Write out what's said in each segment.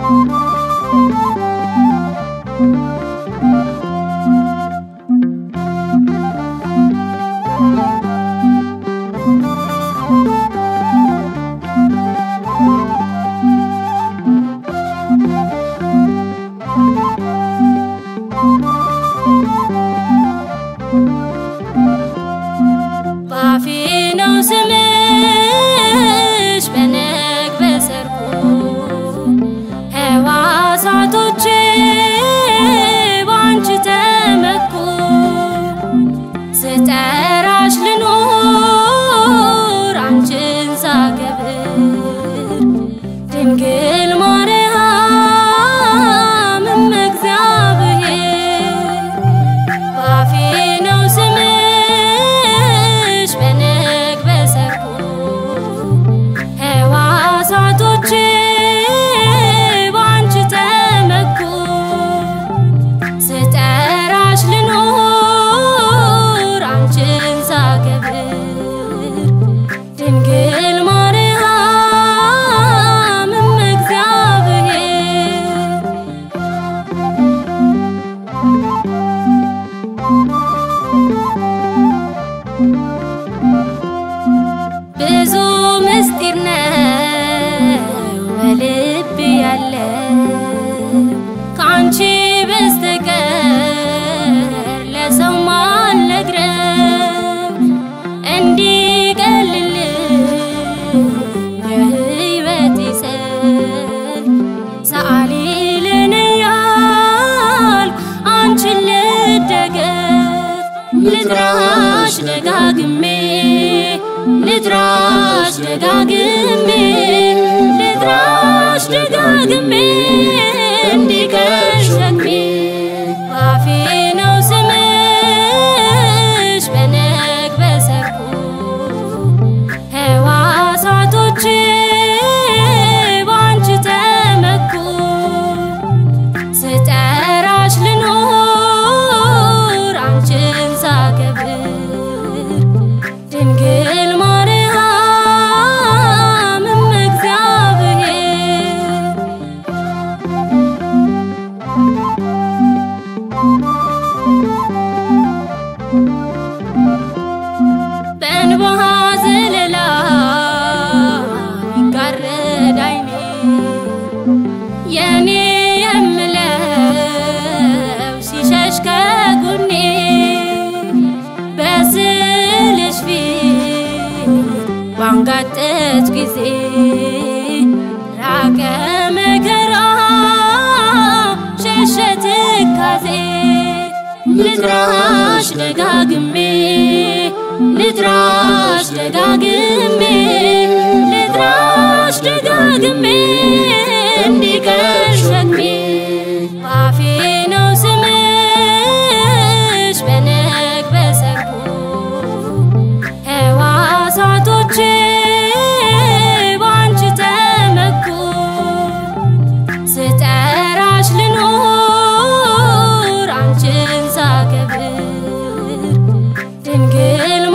ባፌ ነው ስምሽ በነግ በሰርኩ ሕዋሳቶቼ ባንቺ ተመኩ ስጠራሽ ልኖር አንቺን ሳከብር ድንግል ማርያም እመ እግዚአብሔር ባፌ ነው ስምሽ በነግ በሰርኩ ሕዋሳቶቼ ባንቺ ተመኩ ስጠራሽ ልኖር አንቺን ሳከብር ድንግል ማርያም እመ እግዚአብሔር ብዙ ምስጢር ነው በልብ ያለ ከአንቺ በስተቀር ለሰው ማልነግረው እንዲቀልልኝ የሕይወቴ ሰልፍ ሰአሊ ለኔ ያልኩ አንቺን ልደገፍ ልጥራሽ ደጋግሜ ልጥራሽ ደጋግሜ ልጥራሽ ደጋግሜ እንዲቀር ሸክሜ ባፌ ነው ስምሽ በነግ በሰርኩ ሕዋሳቶቼ ባንቺ ተመኩ ስጠራሽ ልኖር አንቺን ሳከብር ድንግል ማርያም እመ እግዚአብሔር በእንባ ዘለላ ይጋረድ አይኔ የኔ የምለው ሲሸሽ ከጎኔ በስልሽ ፊት ባንጋጠት ጊዜ ራቀ መከራ ሸሸ ትካዜ ልጥራሽ ደጋግሜ ልጥራሽ ደጋግሜ ልጥራሽ ደጋግሜ እንዲቀር ሸክሜ ባፌ ነው ስምሽ በነግ በሰርኩ ሕዋሳቶቼ ባንቺ ተመኩ ስጠራሽ ልኖር አንቺን ሳከብር ድንግል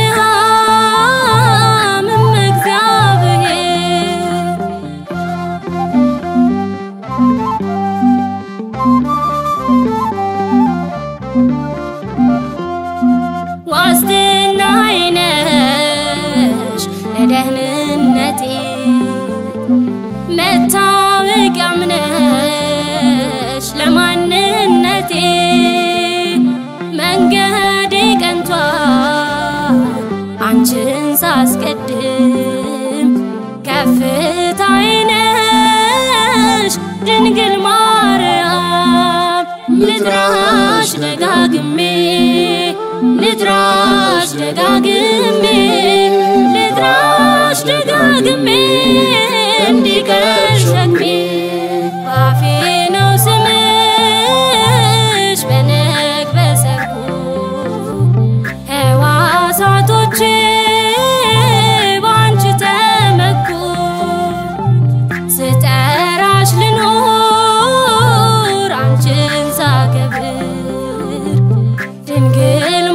ማርያም እመ እግዚአብሔር ዋስትናዬ ነሽ ለደህንነቴ መታወቂያም ነሽ ለማንነቴ መንገዴ ቀንቷል አንቺን ሳስቀድም ከፍታዬ ነሽ ድንግል ማርያም ልጥራሽ ደጋግሜ ልጥራሽ ደጋግሜ ልጥራሽ ደጋግሜ እንዲቀር ሸክሜ ባፌ ነው ስምሽ በነግ በሰርኩ ሕዋሳቶቼ ባንቺ ተመኩ ስጠራሽ ልኖር አንቺን ሳከብር ድንግል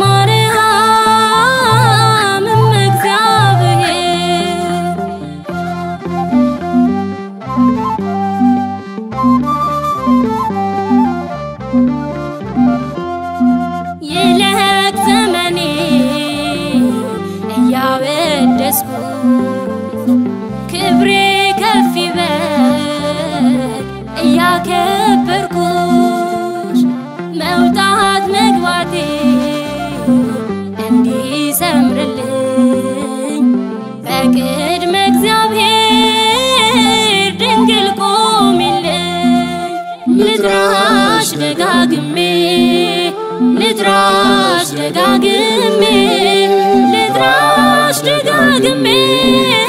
ማርያም እመ እግዚአብሔር ስላከበርኩሽ መውጣት መግባቴ እንዲሰምርልኝ በቅድመ እግዚአብሔር ድንግል ቆሚልኝ ልጥራሽ ደጋግሜ ልጥራሽ ደጋግሜ ልጥራሽ ደጋግሜ